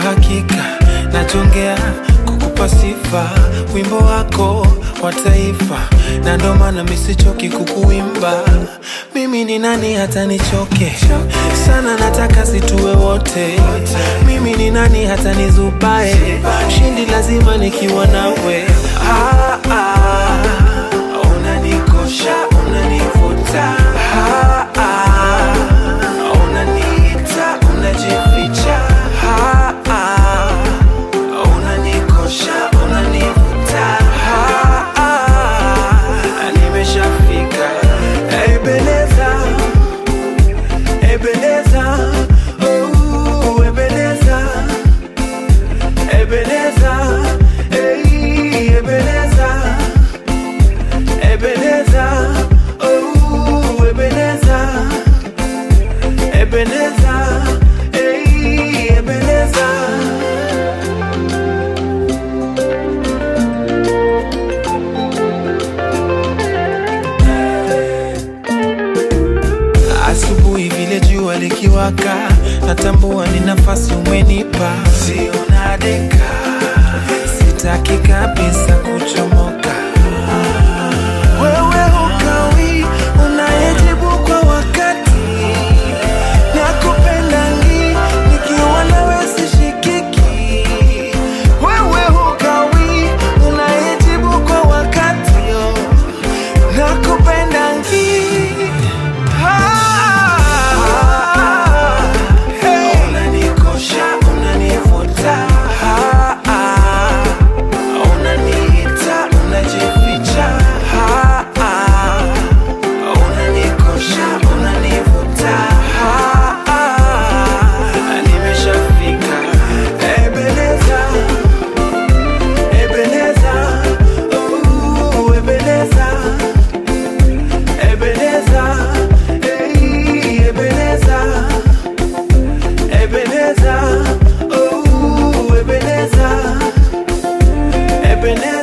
hakika nachongea kukupa sifa, wimbo wako wa taifa, na ndo maana misichoki kukuimba. Mimi ni nani hata nichoke sana, nataka situwe wote. Mimi ni nani hata nizubae, shindi lazima nikiwa nawe. Ah, ah, unanikosha, unanivuta ah, ah, unaniita, unajificha ah, ah, unanikosha, unanivuta ah, ah, nimeshafika Ebeneza, Ebeneza, oh, Ebeneza, Ebeneza, hey, Ebeneza, Ebeneza, oh, Ebeneza, Ebeneza, hey, Ebeneza. Asubuhi vile jua likiwaka, natambua ni nafasi umenipa, sio nadeka, sitaki kabisa kuchomoka. Wewe hukawi, unayejibu kwa wakati, nakupenda ngi, nikiwa nawe sishikiki. Wewe hukawi, unayejibu kwa wakati, oh, nakupenda ngi. Unanikosha, unanivuta, Ah, ah. unaniita, unajificha, Ah, ah. unanikosha, unanivuta, Ah, ah. nimeshafika Ebeneza, Ebeneza, oh, Ebeneza. Ebeneza, hey, Ebeneza, Ebeneza, oh, Ebeneza, Ebeneza.